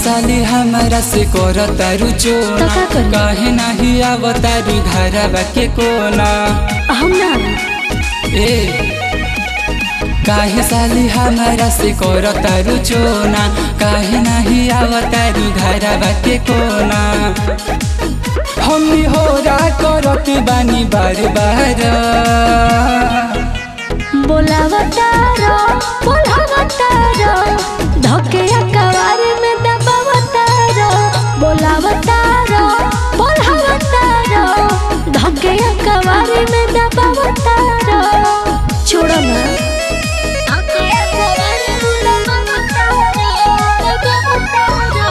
साली हमारा से कर तारू तो चोना का करी? काहे नाही आवतारू घरवा के कोना हम ना ए काहे साली हमारा से कर तारू चोना काहे नाही आवतारू घरवा के कोना हमनी होरा करत बानी बार बार बोलावतारो बोलावतारो धके अकवार में दबावतारो बोलावतारो बोलावतारो धके अकवार में दबावतारो छोड़ो ना धके अकवार में दबावतारो दबावतारो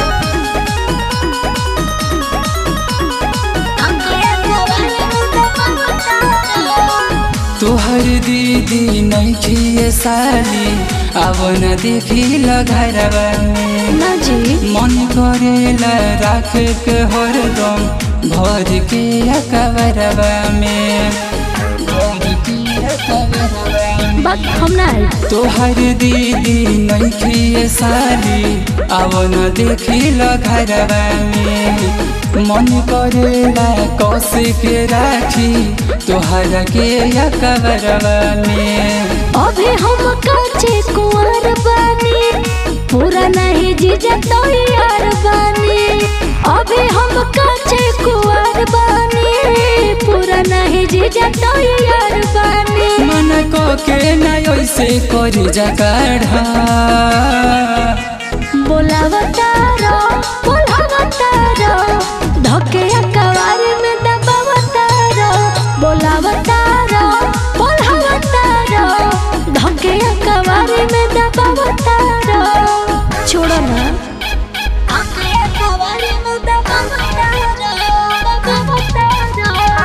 धके अकवार में दबावतारो तोहर दीदी नहीं खिए साली अब न देखी घरवा में ना जी मन करेला राख के हरदम भर के अकबरवा में भर के अकबरवा में। बात हम ना आई तोहर दीदी नहीं खिए साली अब न देखी घरवा में मन करेला कस के राखी तोहर के अकबरवा में अभी हम काचे कुंवर बानी पूरा नहीं जीजा तो यार बानी अभी हम काचे कुंवर बानी पूरा नहीं जीजा तो यार बानी मन को के न ऐसे कर जगढ़ा बोलावतारो बोलावतारो धके अकवार में दबावतारो बोलावतारो बोलावतारो धके अकवार में दबावतारो छोड़ो ना धके अकवार में दबावतारो दबावतारो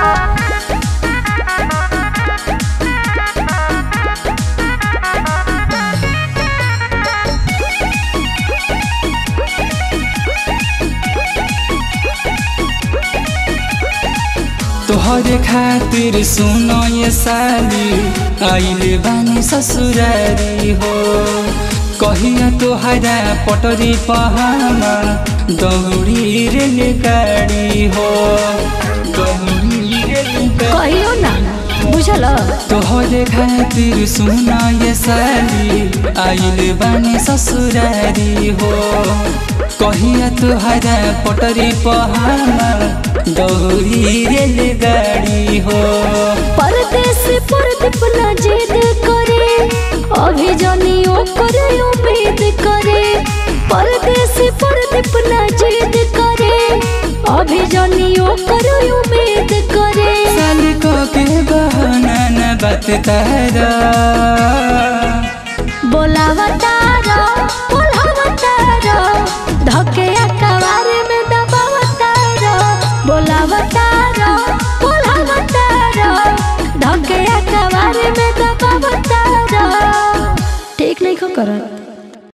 तोहरे खातिर सुनो ये साली आइले बानी ससुरारी हो कहिया तोहरा पटरी पहामा दौड़ी रेल गाड़ी हो दौड़ी रेल गाड़ी कहियो ना बुझल तोहरे खातिर सुना ये साली आइल बानी ससुरारी हो कहिया तोहरा पटरी पहामा दौड़ी रेल गाड़ी हो परदेश परदीप ना जिद करे अभी जनियो करे उम्मीद करे परदेश परदीप ना जिद करे अभी जनियो करे उम्मीद करे साली को के बहाना न बात तारा बोलावतारो बोलावतारो धके अकवार में दबावतारो बोलावतारो बोलावतारो धके अकवार में दबावतारो ठीक नहीं को करत